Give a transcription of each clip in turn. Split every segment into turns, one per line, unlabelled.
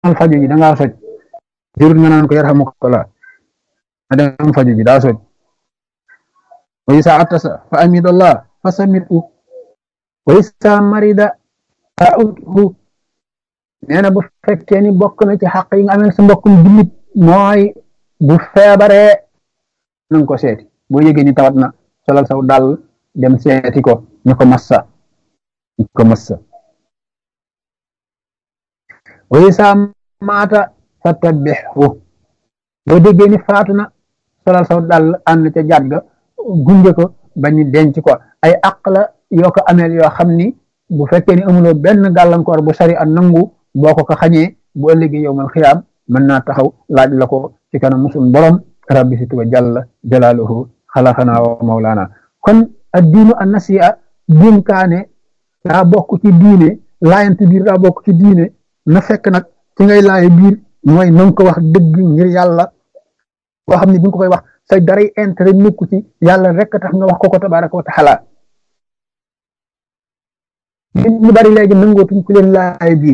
demal faju ji da ngaa soj jurut nga naan ko yarhamukallah na dem faju ji daa soj wa isa atasa fa amidallah fa samitu wa isa marida fa uthu nee na bu fekkee ni bokk na ci xaq yi nga amee sa mbokkum jullit mooy bu feebaree nanga ko seeti boo yëgee ni tawat na solal saw dal dem seeti ko ñu ko massa ñu ko massa wa isa maata fa tabbixu boo déggee ni faatu na solal saw dal ànd ca jàdd ga gunge ko bañu denc ko ay àq la yoo ko ameel yoo xam ni bu fekkee ni amuloo benn gàllankoor bu sari a nangu boo ko ko xañee bu ëllëgee yow mal xiyaam mën naa taxaw laaj la ko ci kanam musul borom rabbi si tuba jalla jalaaluhu xalaxanaa wa mawlaana kon addiinu an nasiya dénkaane daa bokk ci diine laayante biir daa bokk ci diine na fekk nag ci ngay laaye biir mooy na nga ko wax dëgg ngir yàlla boo xam ne bi nga ko koy wax say daray intérêt nekku ci yàlla rek tax nga wax ko ko tabaraka wa taala nit ñu bari léegi nangootuñ ku leen laaye biir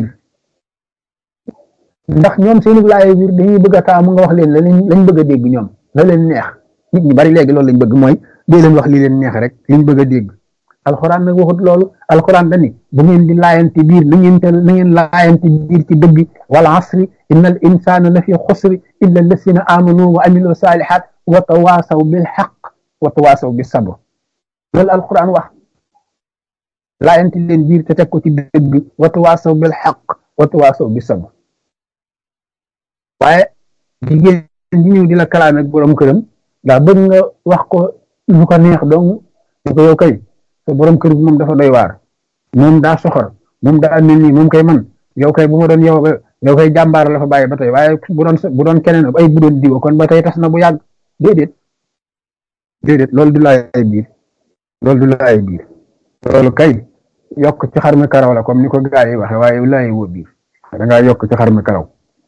ndax ñoom seeni laaye biir dañuy bëgg a taamu nga wax leen la lañ bëgg a dégg ñoom la leen neex nit ñu bari léegi loolu lañ bëgg mooy dee leen wax li leen neex rek liñ bëgg a dégg alxuraan nag waxut loolu alxuraan dani bu ngeen di laayante biir na ngeen te na ngeen laayante biir ci dëgg wal asri inna al insana la fi xusri illa allasina amanu wa amilu salihat wa tawaasaw bil xaq wa tawaasaw bis sabr loolu alxuraan wax laayante leen biir te teg ko ci dëgg wa tawaasaw bil xaq wa tawaasaw bis sabr waaye jigéen di ñëw di la kalaame ak borom këram daa bëgg nga wax ko lu ko neex dong ñu ko yow kay te borom kër bi moom dafa doy waar moom daa soxor moom daa mel nii moom kay man yow kay bu ma doon yow yow kay jàmbaar la fa bàyyi ba tey waaye bu doon bu doon keneen ay bu doon diwa kon ba tey tas na bu yàgg déedéet déedéet loolu du laay biir loolu du laay biir loolu kay yokk ci xar mi karaw la comme ni ko gaa yi waxe waaye laay woo biir da ngaa yokk ci xar mi karaw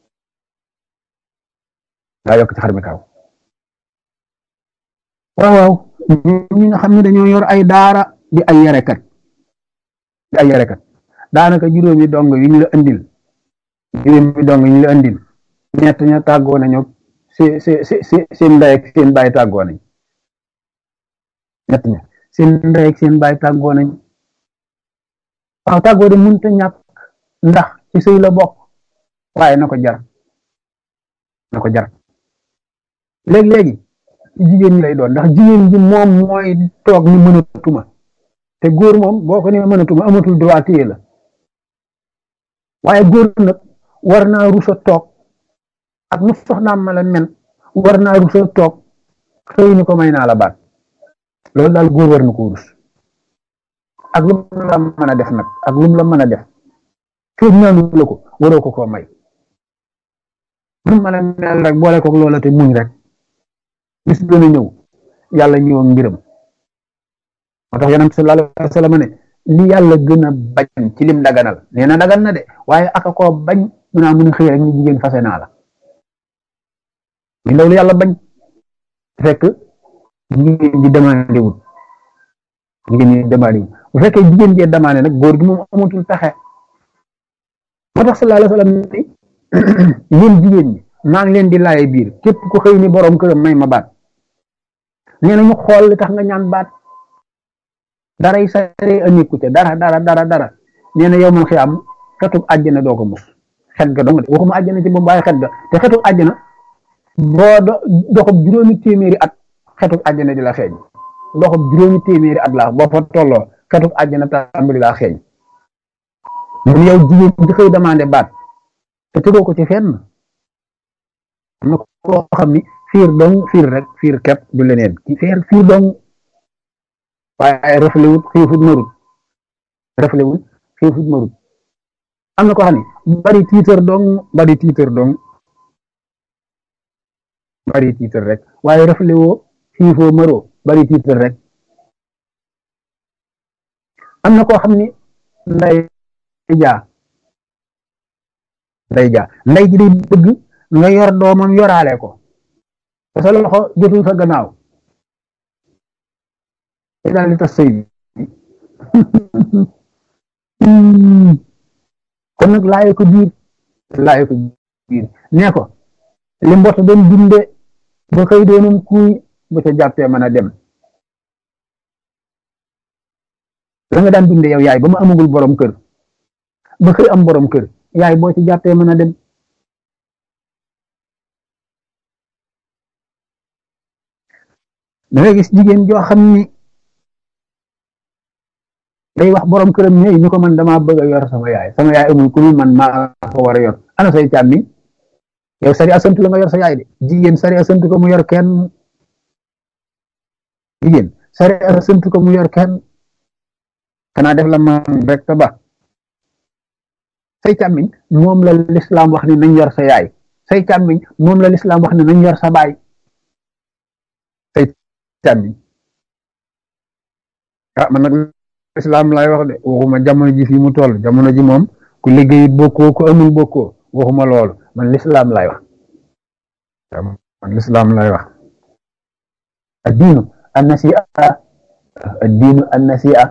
daa yokk ci xar mi karaw waaw waaw ñi nga xam ne dañoo yor ay daara di ay yarekat di ay yarekat daanaka juróomi dong yi ñu la andil juróomi dong yi ñu la andil ñett ña tàggoo nañu si si si seen ndey ak seen baay tàggoo nañ ñett ña seen ndey ak seen baay tàggoo nañ waaw tàggoo de mënta ñàkk ndax ci sëy la bokk waaye na ko jar na ko jar léegi-léegi jigéen ñi lay doon ndax jigéen ji moom mooy toog ni mënatuma te góor moom boo ko ne mënatuma amatul droit téye la waaye góor nag war naa rusa toog ak nu soxnaam ma la men war naa rusa toog xëy ni ko may naa la baat loolu daal góor war na ko rus ak lu mu la mën a def nag ak lu mu la mën a def féeg ñaanu la ko waroo ko koo may lu mën a mel rek boole ko loola te muñ rek bis dana ñëw yàlla ñëw ak mbiram moo tax yonent sallallahu alayhi wa sallam ne li yàlla gën a bañ ci lim daganal nee na dagan na de waaye aka koo bañ mu naa mun a xëy rek ni jigéen fase naa la li loolu yàlla bañ fekk jigéen ji demandé wul jigéen ji demandé wul bu fekkee jigéen jee demandé nag góor gi moom amatul pexe moo tax sallallahu alayhi wa sallam ni yéen jigéen ñi maa ngi leen di laaye biir képp ku xëy ni borom këram may ma baat nee na ñu xool li tax nga ñaan baat daray sare a nekku ca dara dara dara dara nee na yow man xiyaam xetub àjjana doo ko mus xet ga dong de waxuma àjjana ci moom waaye xet ga te xetub àjjana boo doxub juróomi téeméeri at xetub àjjana di la xeeñ doxub juróomi téeméeri at laa boo fa tolloo xetub àjjana tàmbali laa xeeñ mun yow jigéen di xëy demandé baat te tegoo ko ci fenn am na koo xam ni fiir dong fiir rek fiir kepp du leneen ci fiir fiir dong waaye reflewut xiifut marut reflewut xiifut marut am na koo xam ni bari tiitër dong bari tiitër dong bari tiitër rek waaye reflewoo xiifoo maroo bari tiitër rek am na koo xam ni nday jaa nday jaa nday ji day bëgg nga yor doomam yoraale ko te sa loxo jotul sa gannaaw te daal di tas sëy bi kon nag laaye ko biir laaye ko biir nee ko li mbota doon dunde ba xëy doonum kuuy ba ca jàppee mën a dem la nga daan dunde yow yaay ba mu amagul borom kër ba xëy am borom kër yaay boo ci jàppee mën a dem da ngay gis jigéen joo xam ni day wax borom këram ñëw ñu ko man damaa bëgg a yor sama yaay sama yaay amul ku man maa ko war a yor ana say càmmi yow sari a sant la nga yor sa yaay de jigéen sari a sant ko mu yor kenn jigéen sari a sant ko mu yor kenn xanaa def la man rek ta ba say càmmiñ moom la lislaam wax ni nañ yor sa yaay say càmmiñ moom la lislaam wax ni nañ yor sa baay say càmmiñ ah man nag lislaam lay wax de waxuma jamono ji fii mu toll jamono ji moom ku liggéeyit bokkoo ku amul bokkoo waxuma loolu man lislaam lay wax man lislaam lay wax addiinu annasia addiinu annasia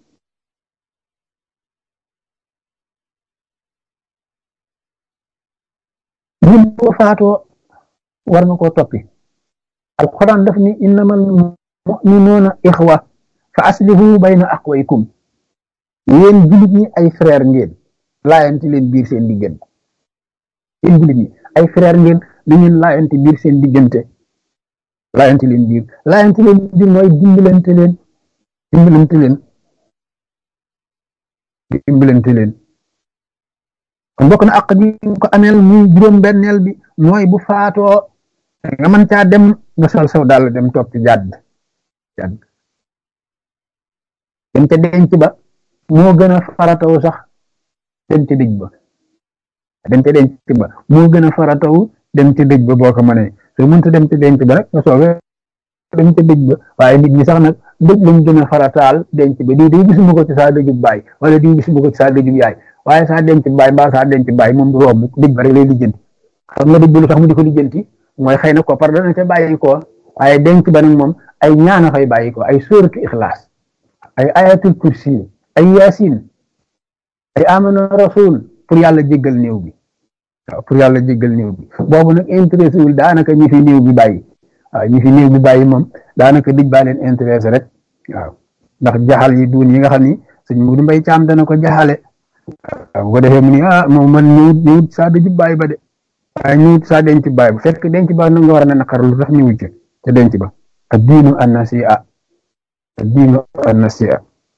ñun boo faatoo war nga koo toppi alquran daf ni innamal muminuuna ixwa fa aslihu bayna aqwaykum yéen jullit ñi ay frère ngeen laayanti leen biir seen diggante yéen jullit ñi ay frère ngeen na ngeen laayanti biir seen diggante laayanti leen biir laayanti leen biir mooy dimbalante leen dimbalante leen dimbalante leen kon bokk na àq gi ko ameel muy juróom benneel bi mooy bu faatoo nga mën caa dem nga sol saw daal dem toog ci jàdd jàdd dem ca denc ba moo gën a farataw sax dem ca dëj ba dem ca denc ba moo gën a farataw dem ca dëj ba boo ko mënee soo mënta dem ca denc ba rek nga soogee dem ca dëj ba waaye nit ñi sax nag dëj lañ gën a farataal denc ba di di gisuma ko ci saa dëjub baay wala di gisuma ko ci saa dëjub yaay waaye saa denc baay mbaa saa denc baay moom du romb dëj ba rek lay lijjanti xam nga dëj ba lu tax mu di ko lijjanti mooy xëy na ko par dana ca bàyyi ko waaye denc ba nag moom ay ñaana fay bàyyi ko ay sóoratu ixlaas ay ayatul kursi ay yaasin ay amana rasul pour yàlla jéggal néew bi waaw pour yàlla jéggal néew bi boobu nag intéressé wul daanaka ñi fi néew bi bàyyi waaw ñi fi néew bi bàyyi moom daanaka dëj baa leen intéressé rek waaw ndax jaxal yi duun yi nga xam ni sëñ Mudu Mbay Caam dana ko jaxale waaw bu ko defee mu ni ah moom man ñëwut ñëwut saa dëjub bàyyi ba de waaye ñëwut saa denc bàyyi ba fekk denc ba nag nga war a ne naqar lu tax ñëwut ca ca denc ba ak diinu annasiya ak diinu annasiya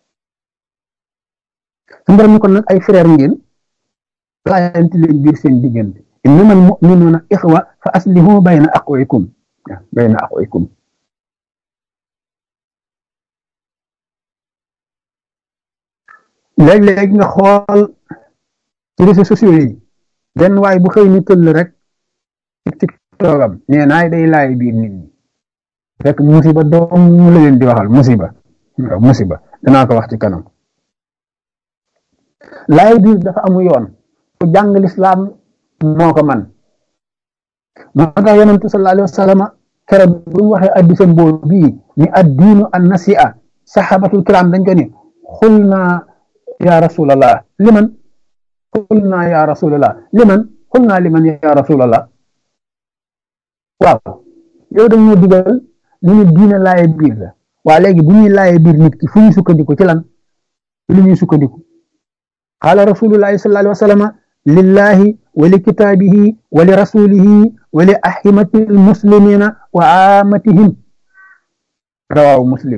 su borom ni kon nag ay frère ngeen laayanti leen biir seen diggante innamal muminuuna ixwa fa aslihu bayna aqwaykum bayna aqwaykum léeg-léeg nga xool ci réseaux sociaux yi benn waay bu xëy ni tëll rek ci toogam nee naay day laay biir nit ñi fekk musiba doom mu la leen di waxal musiba waaw musiba danaa ko wax ci kanam laay biir dafa amu yoon ku jàng lislaam moo ko man moo tax yonentu sallallahu alayhi wa sallam keroog bu mu waxee addisam boobu bii ni addiinu an nasi'a sahabatul kiram dañ ko ni xul naa ya rasulallah liman xul naa ya rasulallah liman xul naa liman ya rasulallah waaw yow dañ ñu digal ni ñu diine laaye biir la waa léegi bu ñuy laaye biir nit ki fu ñu sukkandiku ci lan lu ñuy sukkandiku qaala rasulullahi sallallahu alayhi wa sallam lillahi wa li kitaabihi wa li rasulihi wa li ahimati almuslimina wa amatihim rawaahu muslim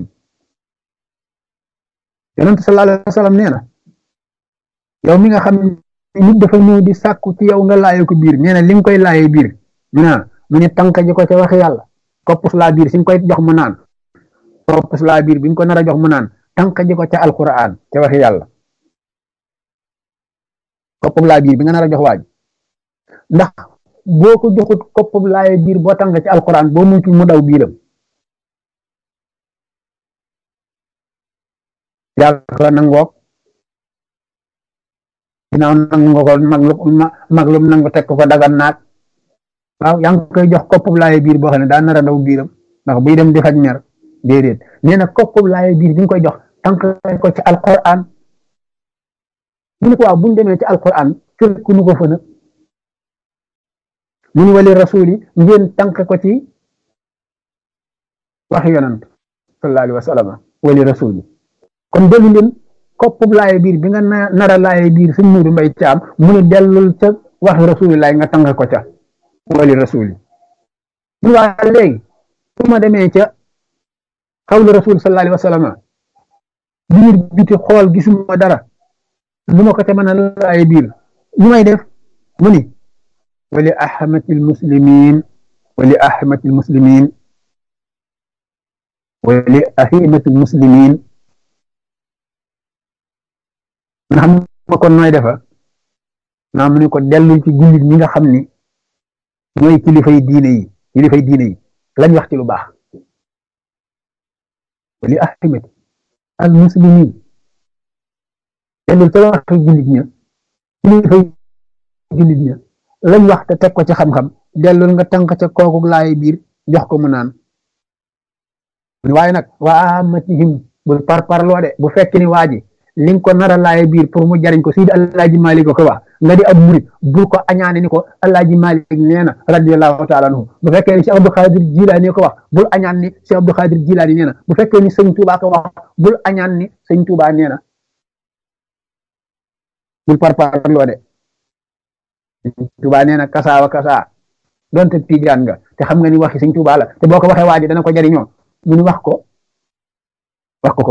yonent sallallahu alayhi wa sallam nee na yow mi nga xam ne nit dafa ñëw di sàkku ci yow nga laaye ko biir nee na li nga koy laaye biir mu ne mu ne tànk ji ko ca waxi yàlla koppus laa biir si nga koy jox mu naan koppus laa biir bi nga ko nar a jox mu naan tànk ji ko ca alquran ca waxi yàlla koppub laa biir bi nga nar a jox waaj ndax boo ko joxut koppub laaye biir boo tànk ci alquran boo mucc mu daw biiram yàlla nangook ginnaaw nangu nga ko mag lu nangu teg ko dagan naag waaw yaa ngi koy jox koppub laaye biir boo xam ne daa nar a daw biiram ndax buy dem di faj mer déedéet nee na koppub laaye biir bi nga koy jox tànk ko ci alquran mu ne ko waaw bu ñu demee ci alquran fekk nu ko fa nag mu ni wali rasuli ngeen tànk ko ci waxi yonant sallallahu alayhi wa sallam wali rasuli kon delu leen koppub laaye biir bi nga nara laaye biir suñ muudu mbay caam mu ne dellul ca waxi rasulilaay nga tànk ko ca wali rasuli mu waa léegi su ma demee ca xawlu rasul sallallahu alayhi wa sallam biir biti xool gisuma dara lu ma ko ca mën a laaye biir ñu may def mu ni wali ahmatil muslimin wali ahmatil muslimin wali ahimatil muslimin nga xam ma kon nooy defa naa mu ne ko dellul ci jullit ñi nga xam ni ñooy kilifay diine yi kilifay diine yi lañ wax ci lu baax wali ahimati al muslimin dellul ca wax jullit ña kilifay jullit ña lañ wax te teg ko ci xam-xam dellul nga tànk ca kooku laay biir jox ko mu naan waaye nag waa amatihim bul par parloo de bu fekk ni waa ji li nga ko nar a laaye biir pour mu jariñ ko Sidi Alaaji Malik ko wax nga di ab murit bul ko añaane ni ko Alaaji Malik nee na radiyallahu taala anhu bu fekkee ni Cheikh Abdou Khadir Jilaani ko wax bul añaan ni Cheikh Abdou Khadir Jilaani nee na bu fekkee ni sëñ Touba ko wax bul añaan ni sëñ Touba nee na bul par parloo de Touba nee na kasaawa kasaa donte tijaan nga te xam nga ni waxi sëñ Touba la te boo ko waxee waa ji dana ko jariñoo mu ni wax ko wax ko ko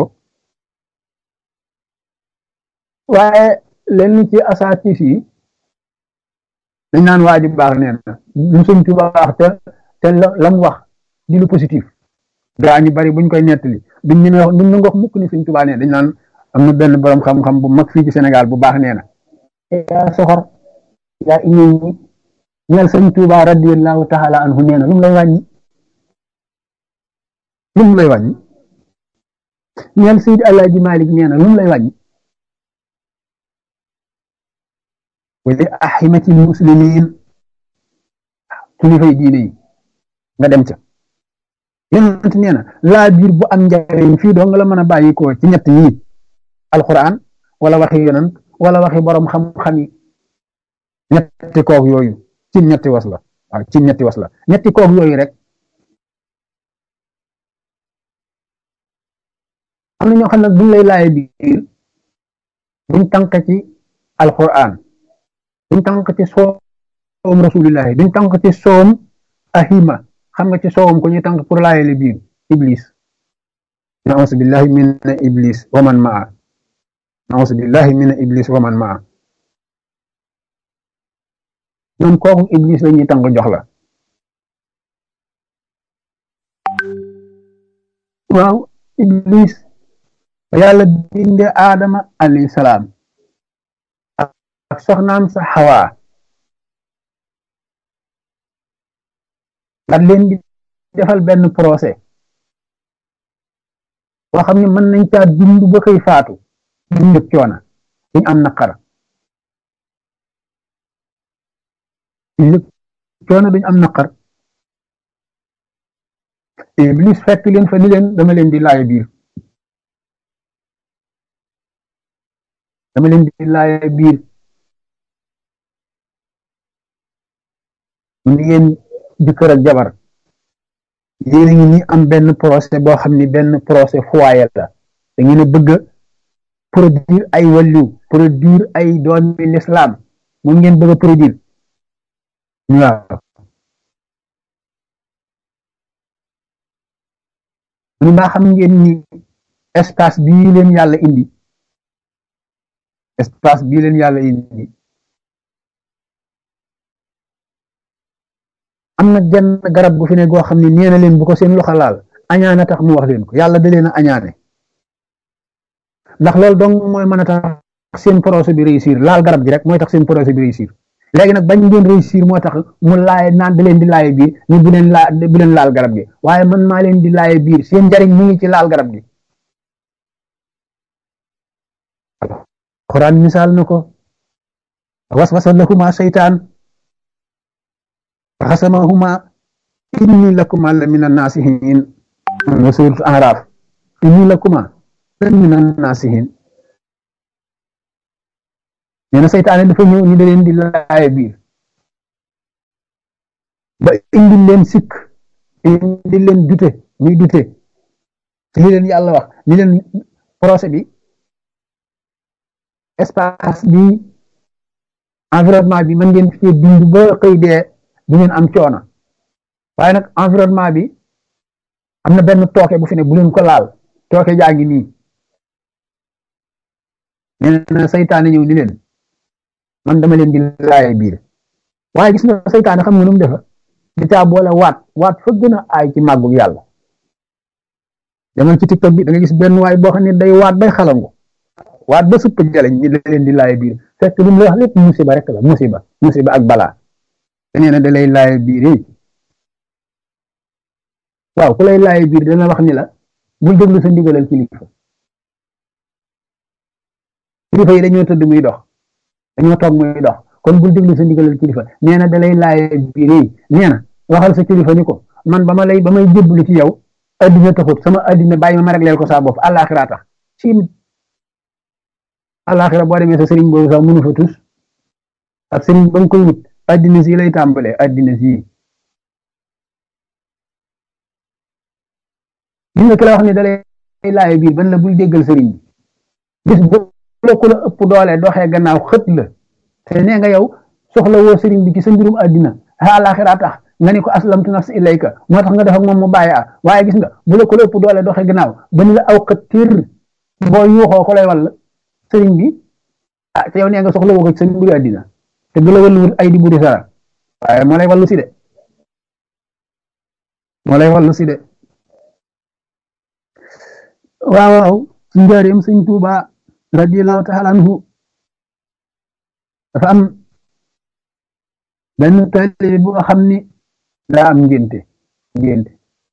waaye lenn ci asaatis yi dañ naan waa ji baax nee na lu sëñ Tuubaa wax te te la mu wax di lu positif gaa ñu bari buñ koy nettali duñ ñu wax duñ wax mukk ni sëñ Tuubaa nee dañ naan am na benn borom xam-xam bu mag fii ci Sénégal bu baax nee na yaa soxor yaa iñëw ñi ñeel sëñ Tuubaa radiyallahu taala anhu nee na lu mu lay wàññi lu mu lay wàññi ñeel Seydi Alaaji Malik nee na lu mu lay wàññi wali ahimati muslimin kilifay diine yi nga dem ca yonent nee na laa biir bu am njariñ fii doo nga la mën a bàyyi ko ci ñett yi alquran wala waxi yonent wala waxi borom xam-xam yi ñetti koog yooyu ci ñetti was la waaw ci ñetti was la ñetti koog yooyu rek am na ñoo xam ne buñ lay laaye biir buñ tànk ci alquran duñ tànk ci soom rasulillahi duñ tànk ci soom ahima xam nga ci soowam ko ñuy tànk pour laayele biir iblis naus billahi min iblis wa man maa naus billahi min iblis wa man maa ñoom kooku iblis la ñuy tànk jox la waaw iblis yàlla binde aadama alayhi salaam ak soxnaam sa xawaa nga leen di defal benn procès boo xam ne mën nañ caa dund ba koy faatu dund coona duñ am naqar duñ coona duñ am naqar iblis fekk leen fa ni leen dama leen di laaye biir dama leen di laaye biir mu yéen jëkkër ak jabar yéen a ngi ni am benn procès boo xam ni benn procès foyer la da ngeen a bëgg a produire ay wàllu produire ay doomi l'islam moom ngeen bëgg a produire waaw mu mbaa xam ngeen ni espace bii leen yàlla indi espace bii leen yàlla indi am na genn garab gu fi ne goo xam ne nee na leen bu ko seen loxo laal añaane tax mu wax leen ko yàlla da leen a añaane ndax loolu dong mooy mën a tax seen projet bi réussir laal garab gi rek mooy tax seen projet bi réussir léegi nag bañ ngeen réussir moo tax mu laaye naan da leen di laaye biir ñu bu leen laa bu leen laal garab gi waaye man maa leen di laaye biir seen njariñ mu ngi ci laal garab gi Quran misaal na ko waswasa lahuma seytaan xasamahuma inni lakuma la min annasihin wa surat araf inni lakuma la min annasihin nee na seytaane dafa ñëw ni da leen di laaye biir ba indil leen sikk indil leen dute muy dute ci li leen yàlla wax ni leen procès bi espace bi environnement bi mën ngeen fi dund ba xëy dee du ngeen am coono waaye nag environnement bi am na benn tooke bu fi ne bu leen ko laal tooke jaa ngi nii nee na saytaane ñëw ni leen man dama leen di laaye biir waaye gis nga saytaane xam nga nu mu defa di caa boole waat waat fa gën a aay ci màggug yàlla demal ci tiktok bi da nga gis benn waay boo xam ne day waat bay xalangu waat ba supp jaleñ ñi da leen di laaye biir fekk lu mu la wax lépp musiba rek la musiba musiba ak balaa te nee na da lay laaye biir yi waaw ku lay laaye biir dana wax ni la bul déglu sa ndigalal kilifa kilifa yi dañoo tëdd muy dox dañoo toog muy dox kon bul déglu sa ndigalal kilifa nee na da lay laaye biir yi nee na waxal sa kilifa ni ko man ba ma lay ba may jébbalu ci yow addina taxut sama addina bàyyi ma ma régleel ko saa bopp àllaaxira tax si àllaaxira boo demee sa sëriñ boobu sax mënu fa tus ak sëriñ ba nga koy wut addina si lay tàmbalee addina si gis nga ki la wax ne da lay laaye biir ban la bul déggal sëriñ bi gis bu la ku la ëpp doole doxee gannaaw xët la te nee nga yow soxla woo sëriñ bi ci sa mbirum addina àllaaxira tax nga ni ko aslamtu nafsi ilayka moo tax nga def ak moom mu bàyyi a waaye gis nga bu la ko la ëpp doole doxee gannaaw ba ni la aw xët tir boo yuuxoo ko lay wall sëriñ bi ah te yow nee nga soxla woo ko ci sa mbiru addina te du la wallu wut ay di buri sara waaye moo lay wallu si de moo lay wallu si de waaw waaw ci njaareem sëñ Tuuba radiyallahu taala anhu dafa am benn taalibe bu nga xam ni daa am ngénte ngénte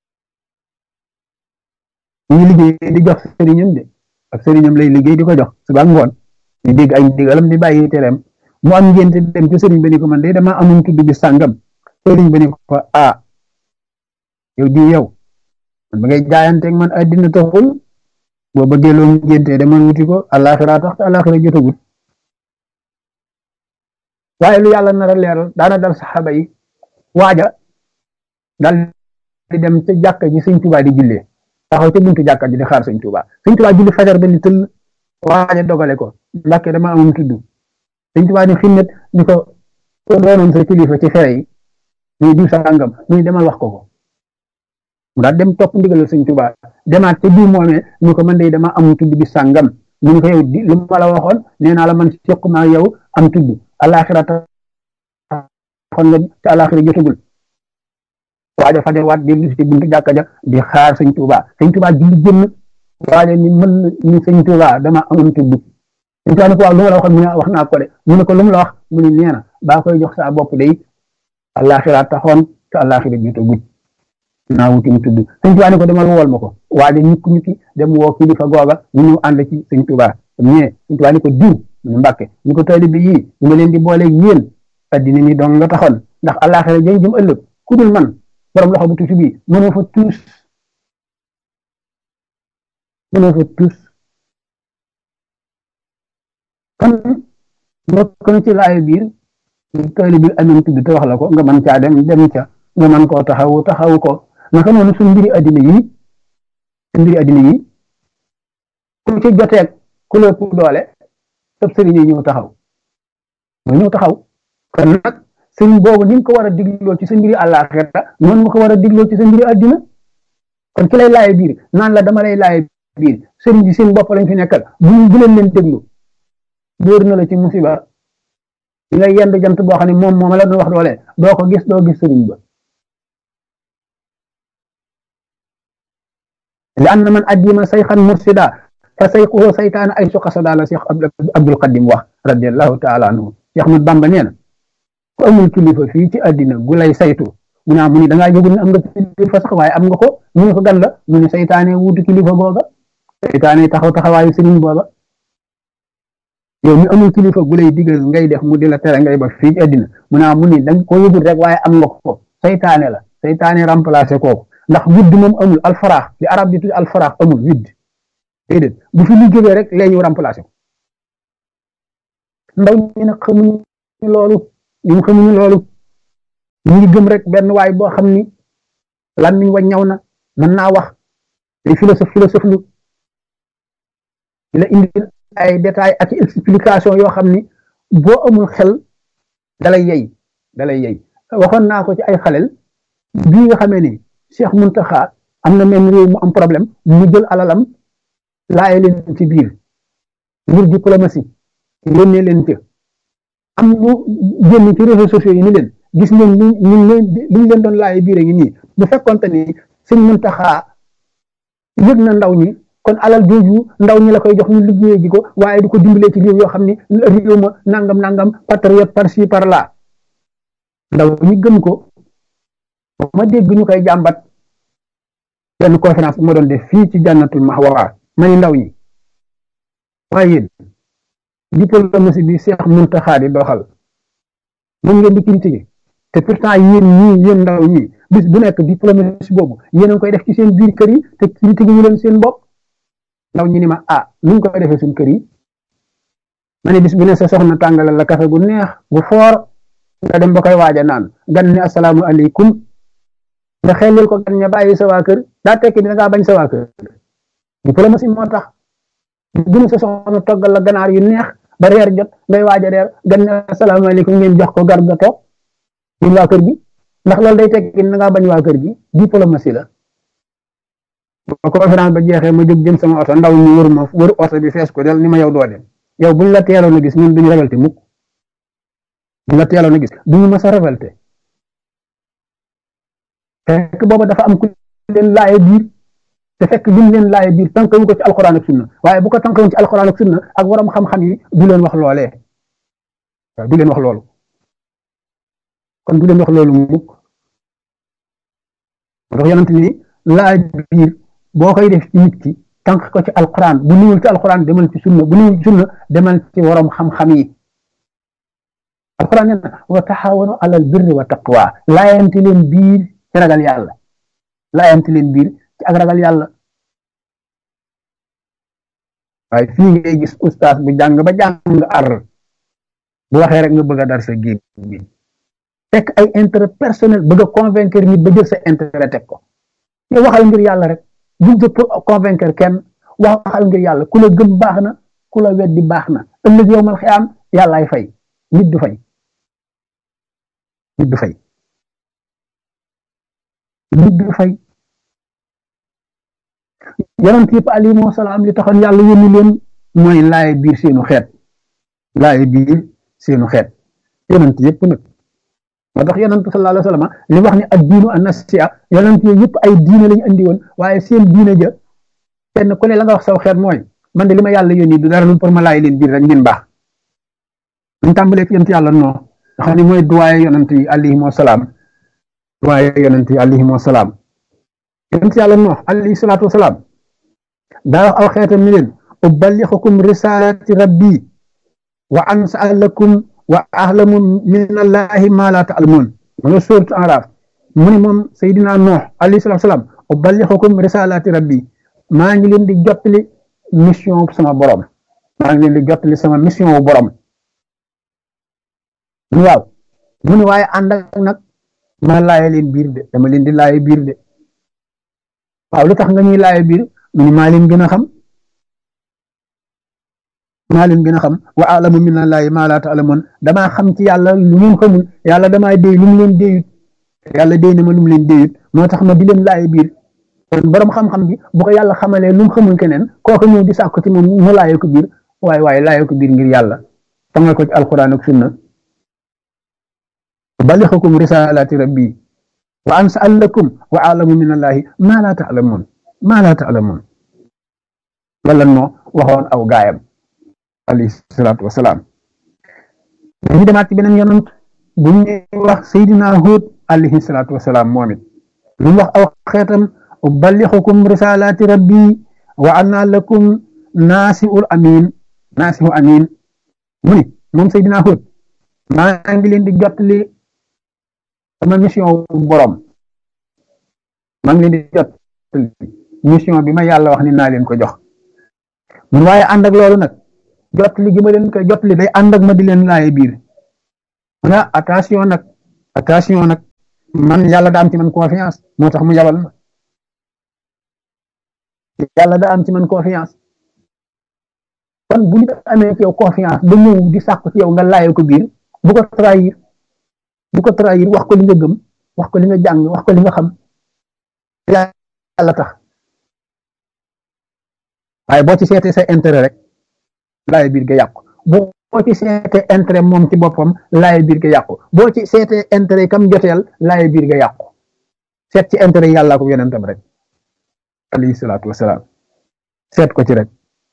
ñu ngi liggéey di jox sëriñam de ak sëriñam lay liggéey di ko jox suba ngoon di dégg ay ndigalam di bàyyi tereem mu am ngénte dem ci sëriñ ba ni ko man de dama amoon tudd bi sàngam sëriñ ba ni ko ah yow di yow man ba ngay jaayanteeg man addina taxul boo bëggee loo ngénte dama wuti ko àllaaxira tax te àllaaxira jotagut waaye lu yàlla nar a leeral daana dal saxaaba yi waaja dal di dem ca jàkka ji sëñ Tuubaa di jullee taxaw ca buntu jàkka ji di xaar sëñ Tuubaa sëñ Tuubaa julli fajar ba ni tëll waaja dogale ko Mbàkke dama amoon tudd sëñ Tuubaa ni xinnet ni ko doonoon sa kilifa ci fere yi muy diw sàngam muy demal wax ko ko mu daal dem topp ndigalal sëñ Tuubaa demaat ca diw moomee ni ko man de dama amoon tudd bi sàngam mu ni ko yow di lu ma la waxoon nee naa la man seq maa yow am tudd alaxira taxoon nga te alaxira jotagul waaja fajar waat dellu si buntu jàkka ja di xaar sëñ Tuuba sëñ Tuuba julli jëmm waaja ni mën ni sëñ Tuuba dama amoon tudd sëñ Tuuba ni ko waaw lu ma la waxoon mu ne wax naa ko de mu ne ko lu mu la wax mu ne nee na baa koy jox saa bopp day alaxira taxoon te alaxira jotagul naa wutim tudd sëñ Tuuba ni ko demal wool ma ko waaja ñukki ñukki dem woo kilifa googa ñu ñëw ànd ci sëñ Tuuba ñee sëñ Tuuba ni ko diw mu mbàkke ñu ko taalibe yii ñu ma leen di boole yéen addina ni dong nga taxoon ndax àllaaxira jëm jëm ëllëg ku dul man borom loxo bu tuuti bii mënoo fa tuus mënoo fa tuus kon bokk na ci laay biir taalibe bi amoon tudd te wax la ko nga mën caa dem dem ca nga mën koo taxawu taxawu ko naka noonu suñ mbiri addina yi suñ mbiri addina yi ku ci joteeg ku la ëpp doole sëb sëriñ yi ñëw taxaw mooy ñëw taxaw kon nag sëriñ boobu ni nga ko war a digloo ci sa mbiri àllaaxira noonu nga ko war a digloo ci sa mbiri àddina kon ki lay laaye biir naan la dama lay laaye biir sëriñ bi seen bopp lañ fi nekkal bu bu leen leen déglu dóor na la ci musiba di nga yend jant boo xam ne moom moom la doon wax doole doo ko gis doo gis sëriñ ba li anna man addima sayxan mursida fa sayquhu saytaana ay suqa sada la Cheikh Abdul Qadim wax radiallahu taala anhu Cheikh Ahmad Bamba nee na ku amul kilifa fii ci àddina gu lay saytu mu ne mu ni da ngaa yëgul ne am nga kilifa sax waaye am nga ko mu ne ko gan la mu ne saytaane wuutu kilifa googa saytaane taxaw taxawaayu sëriñ booba yow mi amul kilifa gu lay digal ngay def mu di la tere ngay ba fii ci àddina mu ne mu ni da nga ko yëgul rek waaye am nga ko saytaane la saytaane remplacé kooku ndax widd moom amul alfaraax li arab di tudd alfaraax amul widd déedéet bu fi lu jógee rek lee ñu remplacé ko ndaw ñi nag xamuñu loolu ñun xamuñu loolu ñu ngi gëm rek benn waay boo xam ni làmmiñ wa ñaw na mën naa wax ay philosophe philosophe lu la indi ay détails ak explication yoo xam ni boo amul xel dalay yey dalay yey waxoon naa ko ci ay xalel bii nga xamee ni Cheikh Muntaxa am na même réew mu am problème mu jël alalam laaye leen ci biir ngir diplomatie yónnee leen ca am ñu génn ci réseaux sociaux yi ni leen gis ngeen li ñu leen li ñu leen doon laaye biir a ngi nii bu fekkonte ni sëñ Muntaxa yëg na ndaw ñi kon alal jooju ndaw ñi la koy jox ñu liggéeyee ji ko waaye du ko dimbalee ci réew yoo xam ni réew ma nangam nangam patriote par ci par là ndaw ñi gëm ko ma dégg ñu koy jàmbat benn conférence bu ma doon def fii ci jànnatul mahwa ma ni ndaw ñi waaye yéen diplomatie bi Cheikh Muntaxa di doxal moom ngeen di critiquer te pourtant yéen ñii yéen ndaw ñi bis bu nekk diplomatie boobu yéen a ngi koy def ci seen biir kër yi te critiquer ñu leen seen bopp ndaw ñi ni ma ah nu ñu koy defee suñ kër yi ma ne bis bu ne sa soxna tàngalal la kafe gu neex gu foor nga dem ba koy waaja naan gan ne asalaamu aleykum nga xelil ko gan ña bàyyi sa waa kër daa tekki dina ngaa bañ sa waa kër diplomatie moo tax bu ne sa soxna toggal la ganaar yu neex ba reer jot ngay waaja reer gan ne asalaamu aleykum ngeen jox ko gar ga toog yéen waa kër gi ndax loolu day tekki dina ngaa bañ waa kër gi diplomatie la ba conférence ba jeexee ma jóg jëm sama oto ndaw ñu wër ma wër oto bi fees ko del ni ma yow doo dem yow buñ la teeloon a gis ñun duñu révolté mukk buñ la teeloon a gis duñu mës a révolté fekk booba dafa am ku leen laaye biir te fekk lim leen laaye biir tànkawu ko ci alxuraan ak sunna waaye bu ko tànkawoon ci alxuraan ak sunna ak waram xam-xam yi du leen wax loolee waaw du leen wax loolu kon du leen wax loolu mukk ndax yonent ni laaj biir boo koy def ci nit ki tànk ko ci alquran bu niwul ci alquran demal ci sunna bu niwul ci sunna demal ci waroom xam-xam yi alquran nee na wa taxawanu alal birri wa taqwa laayante leen biir ci ragal yàlla laayante leen biir ci ak ragal yàlla waaye fii ngay gis ustaas bu jàng ba jàng ar bu waxee rek nga bëgg a dar sa géej bi fekk ay intérêt personnel bëgg a convaincre nit ba jël sa intérêt teg ko yow waxal ngir yàlla rek buñ jëpp pour convaincre kenn waxal ngir yàlla ku la gëm baax na ku la weddi baax na ëllëg yow mal xiyaam yàllaay fay nit du fay nit du fay nit du fay yonent yëpp alayhimu salaam li taxoon yàlla yónni leen mooy laaye biir seenu xeet laaye biir seenu xeet yonent yëpp nag moo tax yonent sallallahu alayhi wa sallam li wax ni ak diinu an nasiya yonent yooyu yëpp ay diine lañu andi woon waaye seen diine ja kenn ku ne la nga wax saw xeet mooy man de li ma yàlla yónni du dara lu pour ma laay leen biir rek ngeen baax ñu tàmbalee ci yonent yàlla non nga xam ne mooy duwaaye yonent yi alayhimu salaam duwaaye yonent yi alayhimu salaam yonent yàlla non alayhi salaatu wasalaam daa wax aw xeetam ni leen ubalixukum risalati rabbi wa ansalakum wa ahlamu min allahi ma la taalamun ma nga suuratu Araaf mu ne moom Seydina Nuux alayhi salaatu salaam ubalixukum risalati rabbi maa ngi leen di jottali mission sama borom maa ngi leen di jottali sama mission wu borom waaw mu ne waaye ànd ak nag ma laaye leen biir de dama leen di laaye biir de waaw lu tax nga ñuy laaye biir mu ne maa leen gën a xam maa leen gën a xam wa alamu min allahi ma la taalamun damaa xam ci yàlla lu ngeen xamul yàlla damaa déy lu mu leen déyut yàlla déy na ma lu mu leen déyut moo tax ma di leen laaye biir kon borom xam-xam bi bu ko yàlla xamalee lu mu xamul keneen kooku ñëw di sàkku ci moom mu laaye ko biir waaye waaye laaye ko biir ngir yàlla tangal ko ci alquran ak sunna balixukum risalati rabbi wa ansalakum wa alamu min allahi ma la taalamun ma la taalamun wala moo waxoon aw gaayam alayhi salaatu wasalaam dañu demaat ci beneen yonant bu ñuy wax Seydina Huud alayhi salaatu wasalaam moom it lu mu wax aw xeetam ubalixukum risalati rabbi wa ana lakum naasiul amin naasihu amin mu ni moom Seydina Huud maa ngi leen di jottali sama mission borom maa ngi leen di jottali mission bi ma yàlla wax ni naa leen ko jox mun waaye ànd ak loolu nag jottali gi ma leen koy jottali day ànd ak ma di leen laaye biir mu ne attention nag attention nag man yàlla daa am ci man confiance moo tax mu yabal ma yàlla daa am ci man confiance kon bu nit amee ci yow confiance ba ñëw di sàkku ci yow nga laayoo ko biir bu ko trahir bu ko trahir wax ko li nga gëm wax ko li nga jàng wax ko li nga xam yàlla tax waaye boo ci seetee sa intérêt rek laay biir ga yàqu boo ci seetee intérêt moom ci boppam laay biir ga yàqu boo ci seetee intérêt kam joteel laay biir ga yàqu seet ci intérêt yàlla ko yonentam rek alayhi salaatu wasalaam seet ko ci rek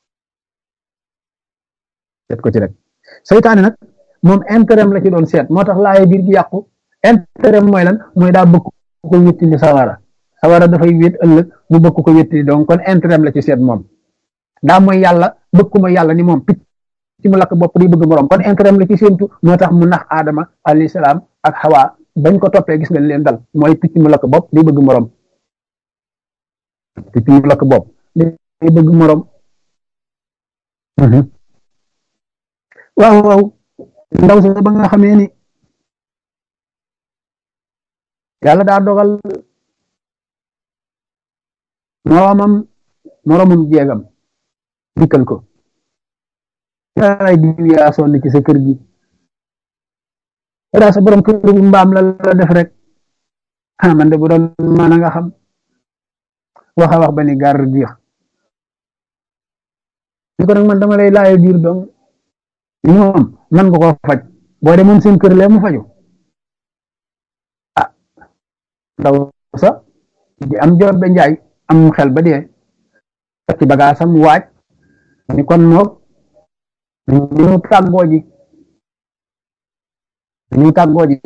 seet ko ci rek seytaane nag moom intérêt la ci doon seet moo tax laay biir gi yàqu intérêt mooy lan mooy daa bëgg ko wéttili sawara sawara dafay wét ëllëg mu bëgg ko wéttili donc kon intérêt la ci seet moom daa mooy yàlla bëgg ma yàlla ni moom picc ci mu lakk bopp di bëgg morom kon intérêt la ci séentu moo tax mu nax aadama alayhi salaam ak xawaa bañ ko toppee gis nga leen dal mooy picc mu lakk bopp di bëgg morom picc mu lakk bopp di bëgg morom waaw waaw ndaw si ba nga xamee ni yàlla daa dogal moromam moromum jeegam dikkal ko yaay diw yaa sonn ci sa kër gi daa sa borom kër bi mbaam la la def rek ah man de bu doon maana nga xam wax a wax ba ni gar diix ni ko nag man dama lay laaye biir dong li moom man nga ko faj boo demoon seen kër lee mu faju ah ndaw sa di am jor ba njaay am xel ba dee ci bagaasam waaj ni kon noog ñu tàggoo ji ñu tàggoo ji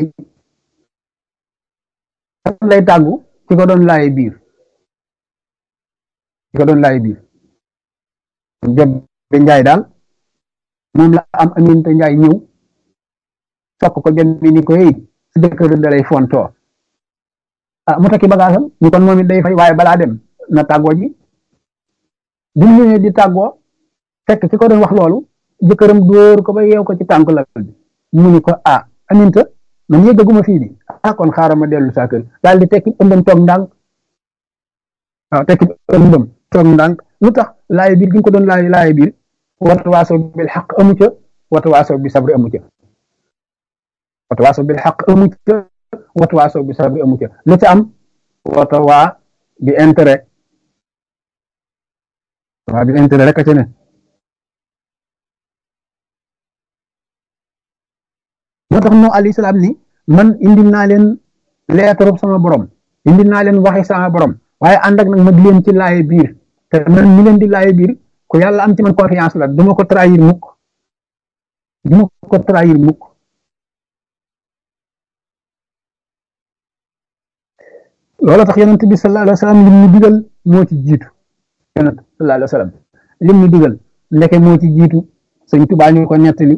lay tàggu ci ko doon laaye biir ci ko doon laaye biir jot ba njaay daal moom la am aminte njaay ñëw sokk ko jot bi ni ko yëy su jëkkër da lay fontoo ah mu takki bagaasam ñu kon moom it day fay waaye balaa dem na tàggoo ji bi mu ñëwee di tàggoo fekk ki ko doon wax loolu jëkkëram dóor ko ba yeew ko ci tànk la bi mu ni ko ah aminta man yëggaguma fii di ah kon xaaral ma dellu saa kër daal di tekki ëmbam toog ndànk waaw tekki ëmbam toog ndànk lu tax laay biir gi nga ko doon laay laay biir wata waaso bil xaq amu ca wata waaso bi sabri amu ca wata waaso bil xaq amu ca wata waaso bi sabri amu ca lu ca am wata waa bi intérêt waa bi intérêt rek a ca ne moo tax no alayhi salaam ni man indil naa leen leetarub sama borom indil naa leen waxi sama borom waaye ànd ak nag ma di leen ci laaye biir te man mi leen di laaye biir ku yàlla am ci man confiance la duma ko trahir mukk duma ko trahir mukk loolu tax yonent bi sallallahu alayhi wa sallam lim ñu digal moo ci jiitu yonent sallallahu alayhi wa sallam lim ñu digal ndeke moo ci jiitu sëñ Tuubaa ñu ko nettali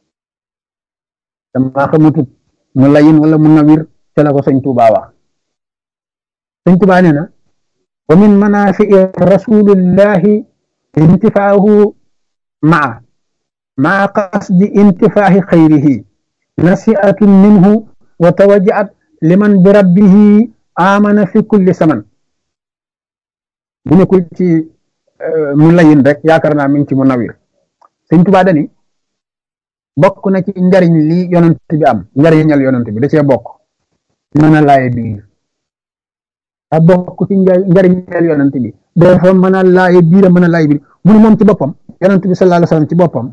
dama xamatut mu layin wala mu nawir ca la ko sëñ Tuubaa wax sëñ Tuubaa nee na wa min manaafi'i rasulillahi intifaahu maa maa qasdi intifaahi xayrihi nasiatun minhu wa tawajaat liman bi rabbihi amana fi kulli saman bu nekkul ci mu layin rek yaakaar naa mi ngi ci mu nawir sëñ Tuubaa dani bokk na ci njariñ li yonent bi am njariñal yonent bi da cee bokk mën a laaye biir a bokk ci njariñal yonent bi dafa mën a laaye biir a mën a laaye biir mu ne moom ci boppam yonent bi sallallahu alayhi wasallam ci boppam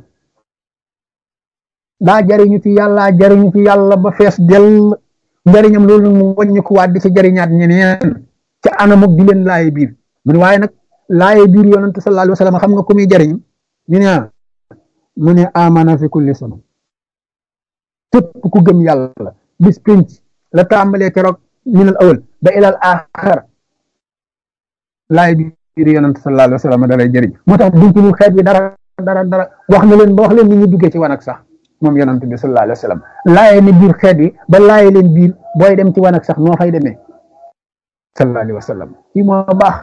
daa jariñu ci yàlla jariñu ci yàlla ba fees dell njariñam loolu nag mu wàññi ko waat di ci jariñaat ñeneen ca anam ak di leen laaye biir mu ne waaye nag laaye biir yonent sallallahu alayhi wasallam xam nga ku muy jariñ ñu ne mu ne amana fi kulli sama képp ku gëm yàlla bis pinc la tàmbalee keroog minal awal ba ilal axar laay biir yonent sallallahu alayhi wa sallam da lay jëriñ moo tax duñ ci lu xeet bi dara dara dara wax na leen ba wax leen ni ñu duggee ci wanag sax moom yonent bi sallallahu alayhi wa sallam laaye ne biir xeet bi ba laaye leen biir booy dem ci wanag sax noo fay demee sallallahu alayhi wa sallam kii moo baax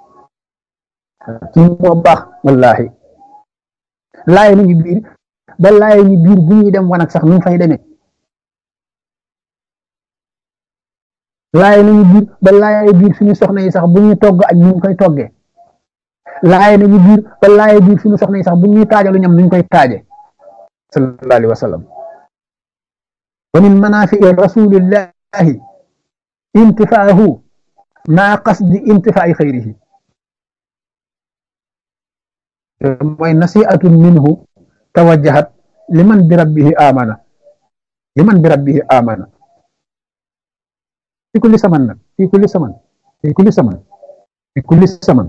kii moo baax wallahi laaye nañu biir ba laaye ñu biir bu ñuy dem wanag sax nu fay demee laay nañu biir ba laay biir suñu soxna yi sax bu ñuy togg añ nuñ koy toggee laay nañu biir ba laay biir suñu soxna yi sax bu ñuy taajalu ñam nuñ koy taaje sallallahu alayhi wa sallam wa min manaafi rasulillahi intifaahu maa qasdi intifaa'i xayrihi mooy nasiatun minhu tawajjahat liman bi rabbihi amana liman bi rabbihi amana fi kulli saman nag fi kulli saman fi kulli saman fi kulli saman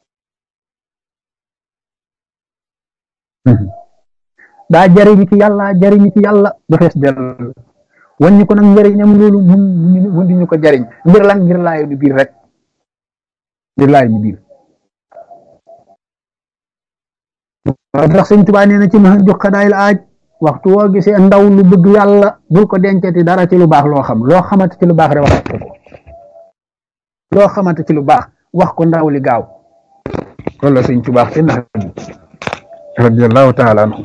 daa jariñu ci yàlla jariñu ci yàlla ba fees dell wàññi ko nag njëriñam loolu mun mun di ñu ko jariñ ngir lan ngir laayu du biir rek ngir laayu du biir ndax sëñ Tuubaa nee na ci ma jox xadaayil aaj waxtu woo gisee ndaw lu bëgg yàlla bul ko dencati dara ci lu baax loo xam loo xamante ci lu baax rek wax ko loo xamante ci lu baax wax ko ndaw li gaaw loolu la sëñ Tuubaa ci nax radiyallahu taala anhu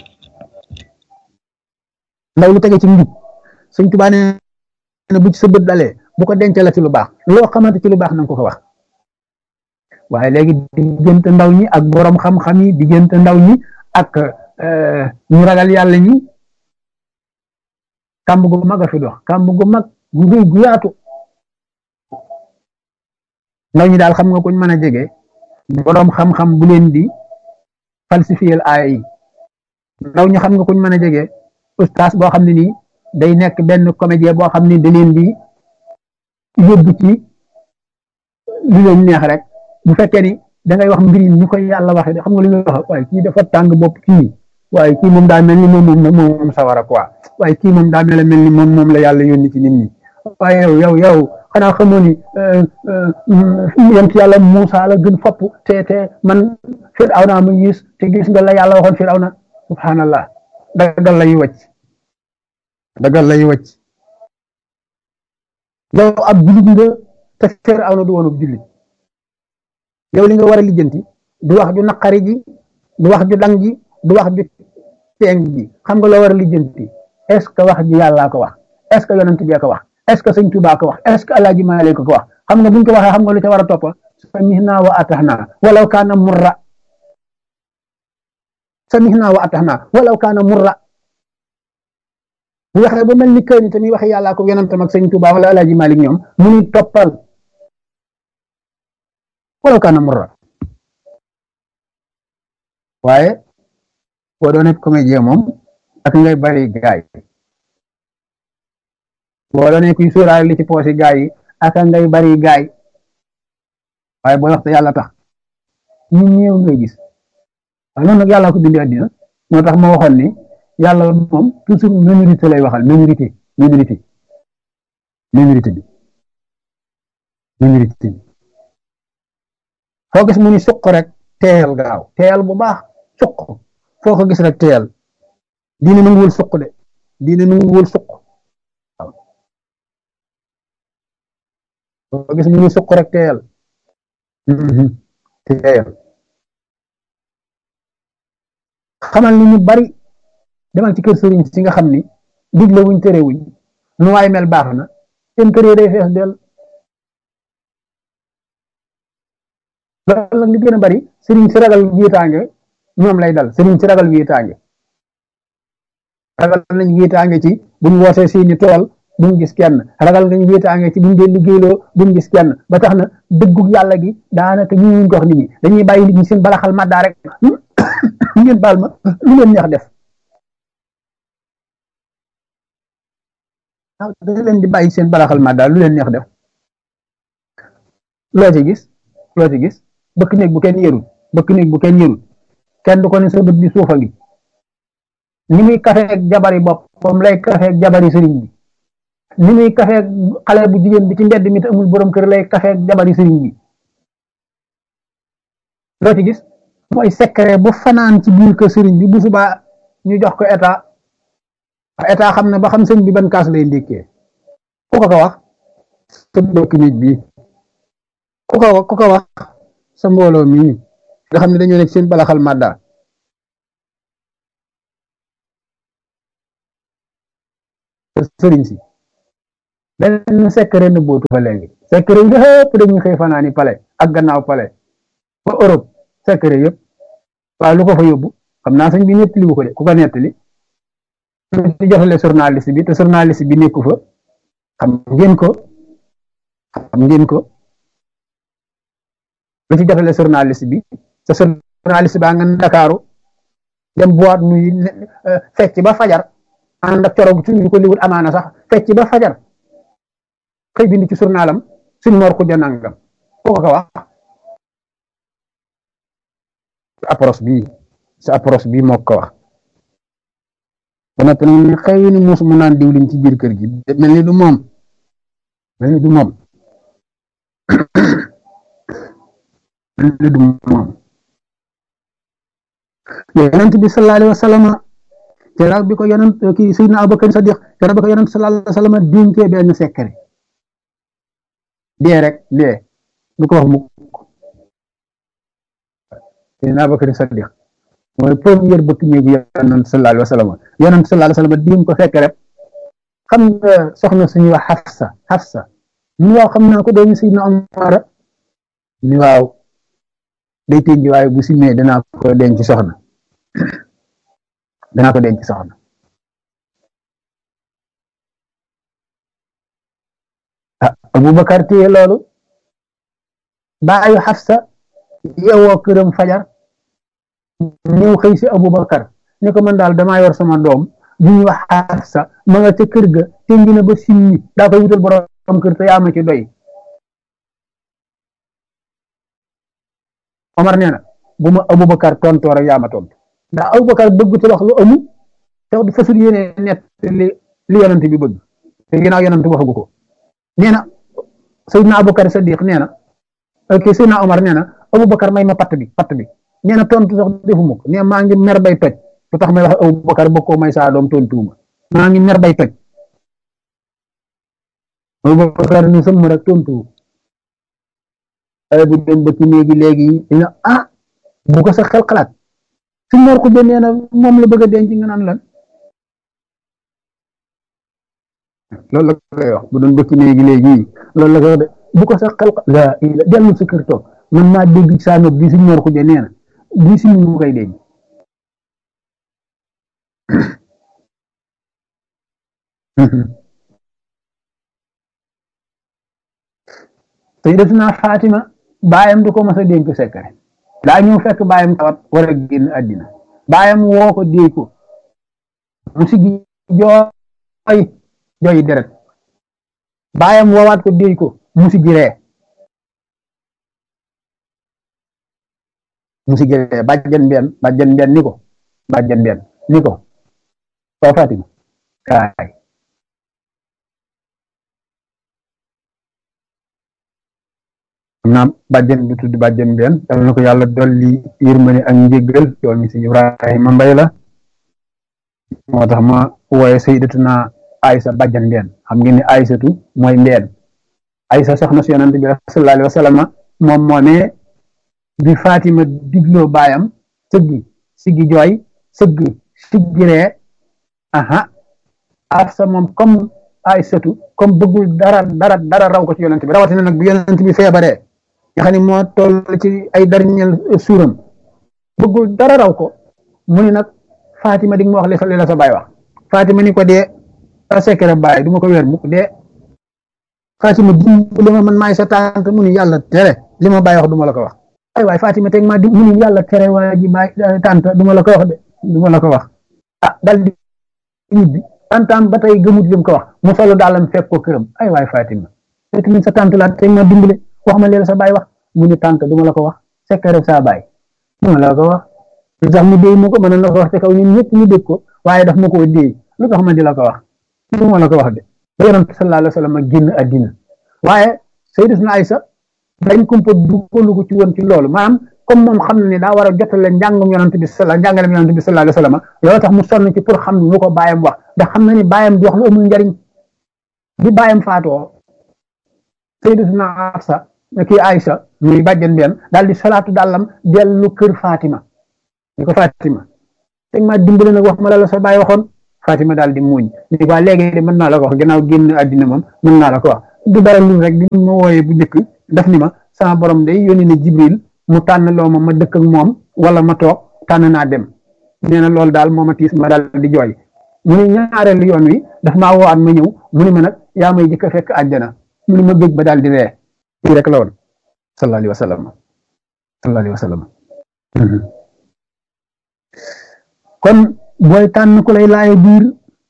ndaw lu tege ci njub sëñ Tuubaa nee na bu ci sa bët dalee bu ko denc la ci lu baax loo xamante ci lu baax na nga ko ko wax waaye léegi diggante ndaw ñi ak borom xam-xam yi diggante ndaw ñi ak ñu ragal yàlla ñi kàmb gu mag a fi dox kàmb gu mag gu rëy gu yaatu ndaw ñi daal xam nga kuñ mën a jege borom xam-xam bu leen di falsifier aaya yi ndaw ñi xam nga kuñ mën a jege ustaas boo xam ne nii day nekk benn comédien boo xam ne da leen di yóbbu ci lu leen neex rek bu fekkee ni da ngay wax mbir yi ñu koy yàlla waxee de xam nga lu ñuy wax waaye kii dafa tàng bopp kii waaye kii moom daa mel ni moom moom moom sawara quoi waaye kii moom daa mel mel ni moom moom la yàlla yónni ci nit ñi waaye yow yow yow xanaa xamoo ni yent yàlla Muusa la gën fopp te te man Firawna ma gis te gis nga la yàlla waxoon Firawna subhanallah dagal lay wàcc dagal lay wàcc yow ab julit nga te Firawna du woon ab julit yow li nga war a lijjanti du wax ju naqari ji du wax ju dang ji du wax ju teeng ji xam nga loo war a lijjanti est ce que wax ji yàllaa ko wax est ce que yonent bi ko wax est ce que sëñ Tuubaa ko wax est ce que alaaji Maalik ko wax xam nga buñ ko waxee xam nga lu ca war a topp samihna wa atahna walaw kaana murra samihna wa atahna walaw kaana murra bu waxee ba mel ni kër ni tamit waxe yàllaa ko yonentam ak sëñ Tuubaa wala alaaji Maalik ñoom mu ni toppal walaw kaana murra waaye boo doon comédien moom ak ngay bari gaay boo doon kuy sóoraale li ci poosi gaay yi ak ngay bari gaay waaye boo wax te yàlla tax ñu ñëw ngay gis waaye noonu nag yàlla ko bindi àddina moo tax ma waxoon ni yàlla moom toujours minorité lay waxal minorité minorité minorité bi minorité bi foo gis mu ni suq rek teel gaaw teel bu baax suq foo ko gis rek teel diine nanguwul suq de diine nanguwul suq waaw foo ko gis mu ni suq rek teel teel xamal ni ñu bari demal ci kër sëriñ si nga xam ni digle wuñ tere wuñ nu waay mel baax na seen kër yi day fees del loolu nag li gën a bari sëriñ si ragal wiitaange ñoom lay dal sëriñ si ragal wiitaange ragal nañ wiitaange ci buñ woosee seeni tool buñ gis kenn ragal nañ wiitaange ci buñ dee liggéeyloo buñ gis kenn ba tax na dëggug yàlla gi daanaka ñu ñu jox nit ñi dañuy bàyyi nit ñi seen balaxal maddaa rek ngeen baal ma lu leen neex def waaw dañ leen di bàyyi seen balaxal maddaa lu leen neex def loo ci gis loo ci gis bëkk néeg bu kenn yërul bëkk néeg bu kenn yërul kenn du ko ne sa bët bi suufa ngi ni muy kafeeg jabari boppam lay kafeeg jabari sëriñ bi ni muy kafeeg xale bu jigéen bi ci mbedd mi te amul borom kër lay kafeeg jabari sëriñ bi loo ci gis mooy secret bu fanaan ci biir kër sëriñ bi bu subaa ñu jox ko état état xam na ba xam sëñ bi ban kaas lay ndékkee ku ko ko wax sa bëkk néeg bi ku ko ku ko wax sa mbooloo mii nga xam ne dañoo nekk seen balaxal madda sëriñ si benn secret na bootu fa léegi secret yi yëpp dañuy xëy fanaani pale ak gannaaw pale ba Europe secret yëpp waaye lu ko fa yóbbu xam naa sëñ bi nettali wu ko de ku ko nettali di jotale journaliste bi te journaliste bi nekku fa xam ngeen ko xam ngeen ko lu ci jotale journaliste bi te journaliste baa nga Ndakaaru dem boîte nuy fecc ba fajar ànd ak coro suñu ko liwul amaana sax fecc ba fajar xëy bind ci journalam suñ mor ko janangam ko ko wax approche bi sa approche bi moo ko wax ba noppi nag ne xëy ni muus mu naan diwlin ci biir kër gi mel ni du moom mel ni du moom mel ni du moom yonent bi sallallahu alayhi wa sallam keroog bi ko yonent kii Seydina Abubakar Sadiq keroog bi ko yonent sallallahu alayhi wa sallam dénkee benn secret dee rek dee du ko wax mukk Seydina Abubakar Sadiq mooy première bëkk néegu yonent sallallahu alayhi wa sallam yonent sallallahu alayhi wa sallam dénk ko secret xam nga soxna suñuy wax Hafsa Hafsa ni waaw xam naa ko doomu Seydina Omar ni waaw day tënj waaye bu simee danaa ko denc soxna danaa ko denc soxna ah Aboubacar téye loolu baayu Xafsa yeewoo këram fajar ñëw xëy si Aboubacar ni ko man daal damaa yor sama doom bu ñuy wax Xafsa ma nga ca kër ga tënj na ba simmi daa koy wutal borom kër te yaa ma ci doy Omar nee na bu ma Aboubacar tontoo rek yaa ma tontu ndax Aboubacar bëgg te wax lu amu te du fasul yéene net li li yonent bi bëgg te ginnaaw yonent waxagu ko nee na Seydina Aboubacar Sadiq nee na ok Seydina Omar nee na Aboubacar may ma patt bi patt bi nee na tontu sax defuma ko nee maa ngi mer bay toj lu tax may wax Aboubacar bëgg koo may saa doom tontuuma maa ngi mer bay toj Aboubacar ni sëmm rek tontu ay bu dem ba ci léegi léegi dina ah bu ko sa xel xalaat su mor ko nee na moom la bëgg a denc nga naan lan loolu la koy wax bu doon bëkk léegi léegi loolu la koy wax de bu ko sa xel la dellu sa kër toog man maa dégg saa nopp bi suñ mor ko nee na bii si mu koy denc sayyidatuna Fatima baayam du ko mas a dénk secret daa ñëw fekk baayam tawat war a génn àddina baayam woo ko déy ko mu sigi jooy jooy deret baayam woowaat ko déy ko mu sigi ree mu sigi ree bàjjen benn bàjjen benn ni ko bàjjen benn ni ko soo Fatima kaay xam naa bàjjen bu tudd bàjjen benn dal na ko yàlla dolli yërmande ak njéggal yow mi si Ibrahima Mbay la moo tax ma wooye sayyidatuna Aysa bàjjen benn xam ngeen ne Aysatu mooy mbeen Aysa soxna si yonent bi sallallahu alayhi wa sallam moom moomee bi Fatima digloo baayam sëggi siggi jooy sëggi siggi ree aha Afsa moom comme Aysatu comme bëggul dara dara dara raw ko ci yonent bi rawatina nag bi yonent bi feebaree nga xam ne moo toll ci ay dernier suuram bëggul dara raw ko mu ni nag Fatima di nga ma wax li la sa baay wax Fatima ni ko dee sa secret baay du ma ko weer mukk dee Fatima dimbali ma man maay sa tànk mu ni yàlla tere li ma baay wax du ma la ko wax ay waay Fatima teg ma di mu ni yàlla tere waa ji baay tànt du ma la ko wax de du ma la ko wax ah dal di ñibbi tantam ba tey gëmut lim ko wax mu solo daalam fekk ko këram ay waay Fatima te tamit sa tànt la teg ma dimbale wax ma leen sa baay wax mu ni tànt du ma la ko wax secret sa baay du ma la ko wax lu tax mu déy ma ko mën na ko wax ci kaw ñun ñëpp ñu dégg ko waaye daf ma koo déy lu tax ma di la ko wax du ma la ko wax de ba yonent sallallahu alayhi wa sallam génn àddina waaye sayyidatuna Aysa dañ kumpa duggalu ko ci woon ci loolu maanaam comme moom xam na ne daa war a jotale njàngum yonent bi sala njàngalem yonent bi sallallahu alayhi wa sallam loolu tax mu sonn ci pour xam lu ko baayam wax ndax xam na ni baayam di wax lu amul njariñ bi baayam faatoo sayyidatuna Afsa kii Aysa muy bàjjen benn daal di salaatu dàllam dellu kër Fatima ni ko Fatima teg ma dimbali nag wax ma la la sa baay waxoon Fatima daal di muuñ ni waa léegi de mën naa la ko wax gannaaw génn àddina moom mën naa la ko wax du dara lu rek bi ma wooyee bu njëkk daf ni ma sama borom day yónni na Jibril mu tànn loo ma ma dëkk ak moom wala ma toog tànn naa dem nee na loolu daal moo ma tiis ma daal di jooy mu ne ñaareelu yoon wi daf maa woowaat ma ñëw mu ne ma nag yaa may jëkk a fekk àjjana mu ne ma bëgg ba daal di ree lii rek la woon sallallahu alayhi wa sallam sallallahu alayhi wa sallam kon booy tànn ku lay laaye biir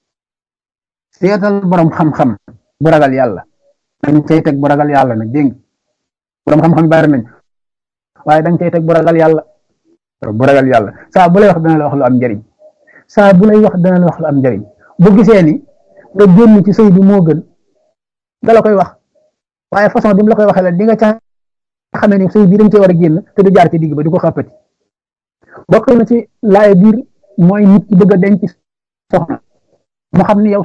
seetal borom xam-xam bu ragal yàlla dañ cay teg bu ragal yàlla nag dégg borom xam-xam bari nañ waaye dañ cay teg bu ragal yàlla bu ragal yàlla saa bu lay wax dana la wax lu am njëriñ saa bu lay wax dana la wax lu am njëriñ bu gisee ni nga génn ci sëy bi moo gën da la koy wax waaye façon bi mu la koy waxee la di nga ca xamee ni sëy bi dañ cee war a génn te du jaar ci digg ba di ko xàppati bokk na ci laaye biir mooy nit ki bëgg a denc soxna mu xam ni yow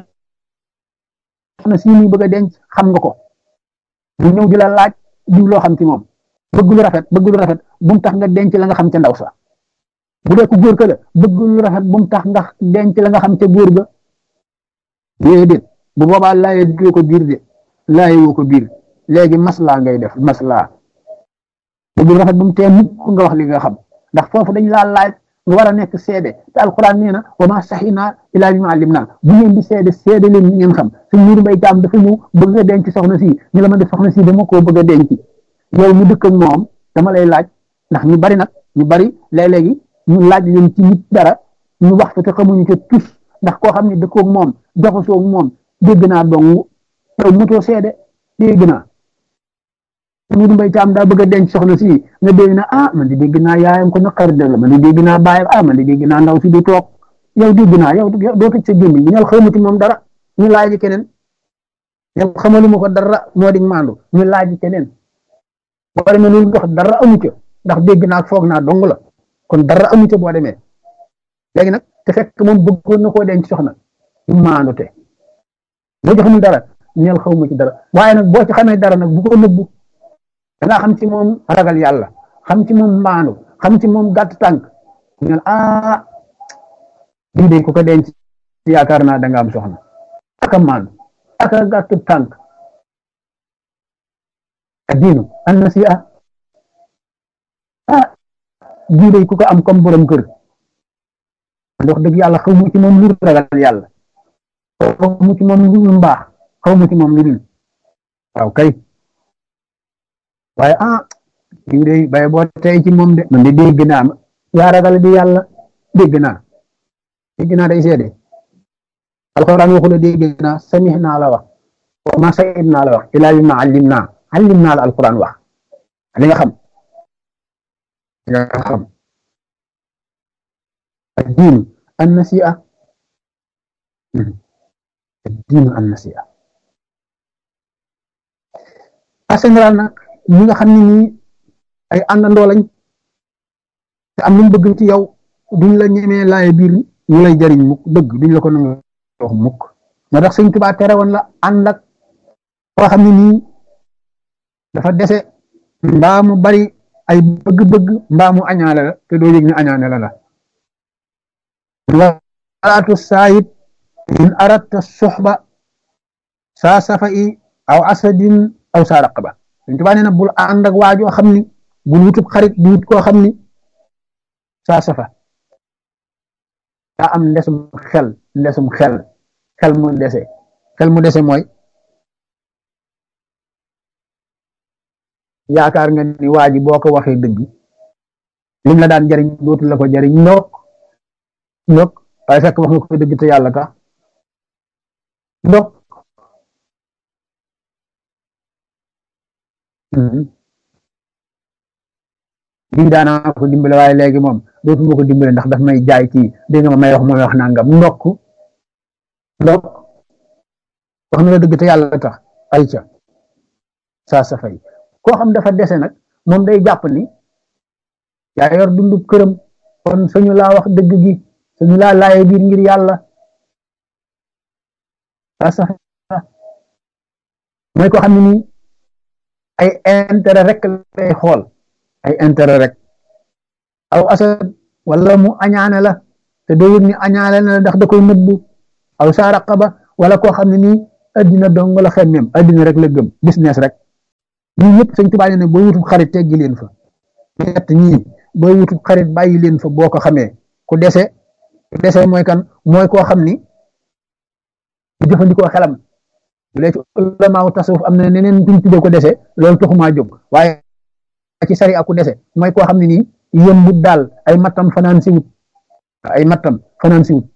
soxna si muy bëgg a denc xam nga ko mu ñëw di la laaj diw loo xam ci moom bëgg lu rafet bëgg lu rafet bu mu tax nga denc la nga xam ca ndaw sa bu dee ku góor ka la bëgg lu rafet bu mu tax nga denc la nga xam ca góor ga déedéet bu boobaa laaye woo ko biir de laaye woo ko biir léegi maslaa ngay def maslaa bëgg lu rafet bu mu tee mukk nga wax li nga xam ndax foofu dañ laa laaj nga war a nekk seede te alquran nee na wa ma saxinaa ilaa bi ma alim naa bu ngeen di seede seede leen ngeen xam suñ muuru mbay jaam dafa ñëw bëgg a denc soxna si ñu la ma def soxna si dama koo bëgg a denc yow mu dëkk ak moom dama lay laaj ndax ñu bari nag ñu bari léeg-léegi ñu laaj leen ci nit dara ñu wax te xamuñu ca tus ndax koo xam ne dëkkoog moom joxasoog moom dégg naa dong yow mutoo seede dégg naa ñu mbay caam daa bëgg a denc soxna si nga dégg na ah man di dégg naa yaayam ko naqari de la man di dégg naa baayam ah man di dégg naa ndaw si du toog yow dégg naa yow doo tëj sa gémmiñ ñu ñal xamati moom dara ñu laaj keneen yow xamaluma ko dara moo di maandu ñu laaj keneen boo demee loolu dox dara amu ca ndax dégg naa foog naa dong la kon dara amu ca boo demee léegi nag te fekk moom bëggoon na koo denc soxna ñu maandu te boo ci xamul dara ñeel xawma ci dara waaye nag boo ci xamee dara nag bu ko nëbbu da nga xam ci moom ragal yàlla xam ci moom maandu xam ci moom gàtt tànk ñeel ah lii de ku ko denc yaakaar naa da nga am soxna aka maandu aka gàtt tànk addiinu an nasiha ah lii de ku ko am comme borom kër wax dëgg yàlla xaw mu ci moom lu ragal yàlla xaw mu ci moom lu mbaax xaw mu ci moom lu dul waaw kay waaye ah lii de bay boo tey ci moom de man de dégg naa ma yaa ragal di yàlla dégg naa dégg naa day seede alxuraan waxu la dégg naa samih naa la wax wa ma sayid naa la wax ilaa bi ma allim naa allim naa la alxuraan wax li nga xam li nga xam الدين النسيئة الدين النسيئة en général nag ñi nga xam ne nii ay àndandoo lañ te am luñ bëgg ci yow duñ la ñemee laaye biir ñu lay jariñ mukk dëgg duñ la ko nangu wax mukk moo tax sëñ Tuubaa tere woon la ànd ak koo xam ne nii dafa dese mbaa mu bari ay bëgg-bëgg mbaa mu añaale la te doo yëg ne añaane la la walaatu saayib in aradta suxba saa safa'i aw asadin aw saa raqaba Sëñ Tuubaa nee na bul ànd ak waajoo xam ni bul wutub xarit di wut koo xam ni saa safa daa am ndesum xel ndesum xel xel mu dese xel mu dese mooy yaakaar nga ni waa ji boo ko waxee dëgg lim la daan jariñ dootu la ko jariñ ndok ndok waaye fekk wax nga ko dëgg te yàlla tax ndok lii daanaa ko dimbale waaye léegi moom dootuma ko dimbale ndax daf may jaay kii dégg nga ma may wax mooy wax nangam ndokk ndok wax na la dëgg te yàlla tax ay ca saa sa fay koo xam dafa dese nag moom day jàpp ni yaa yor dundu këram kon suñu laa wax dëgg gi suñu laa laaye biir ngir yàlla saa sa mooy koo xam ne nii ay intérêt rek lay xool ay intérêt rek aw asad wala mu añaane la te doo yëg ni añaane la ndax da koy nëbbu aw saa raqaba wala koo xam ne nii addina dong la xemmeem addina rek la gëm business rek ñii ñëpp sëñ Tuubaa ne booy wutub xarit teggi leen fa ñett ñii booy wutub xarit bàyyi leen fa boo ko xamee ku dese ku dese mooy kan mooy koo xam ni du jëfandikoo xelam bu dee ci ulamaaw tasawuf am na neneen duñ tuddee ko dese loolu taxumaa jóg waaye ci sari aku dese mooy koo xam ne nii yëmbut daal ay mattam fanaan si wut ay mattam fanaan si wut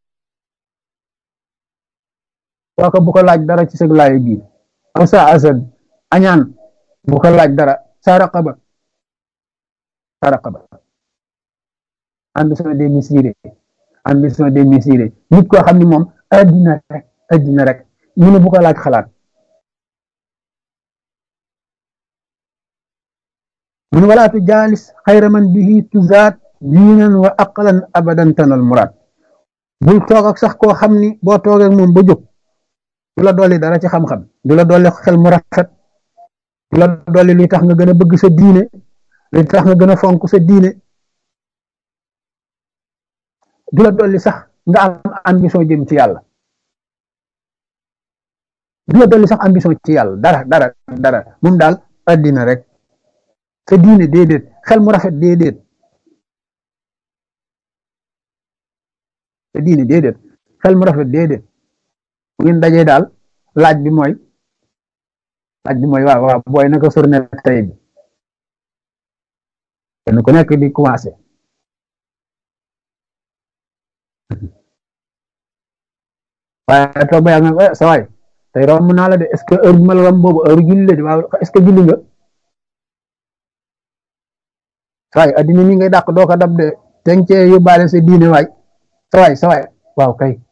kooka bu ko laaj dara ci sëg laayo biir aw sa asad añaan bu ko laaj dara sa raqaba sa raqaba ambition démesurée ambition démesurée nit koo xam ne moom addina rek addina rek ñu ne bu ko laaj xalaat mun walaatu jaalis xayra man bihi tuzaat diinan wa aqlan abadan tanal muraad bul toog ak sax koo xam ni boo toogee ak moom ba jóg du la dolli dara ci xam-xam du la dolli xel mu rafet du la dolli luy tax nga gën a bëgg sa diine luy tax nga gën a fonk sa diine du la dolli sax nga am ambition jëm ci yàlla du la dolli sax ambition ci yàlla dara dara dara moom daal addina rek sa diine déedéet xel mu rafet déedéet sa diine déedéet xel mu rafet déedéet bu ngeen dajee daal laaj bi mooy laaj bi mooy waaw waaw booy naka sorne tey bi kenn ku nekk di commencé waaye toog ba yàgg nga sa waay tey romb naa la de est-ce que heure bi ma la romb boobu heure julli la de waaw est-ce que julli nga sa waay addina mi ngay dàq doo ko dab de tencee yóbbaale sa diine waay sa waay sa waay waaw kay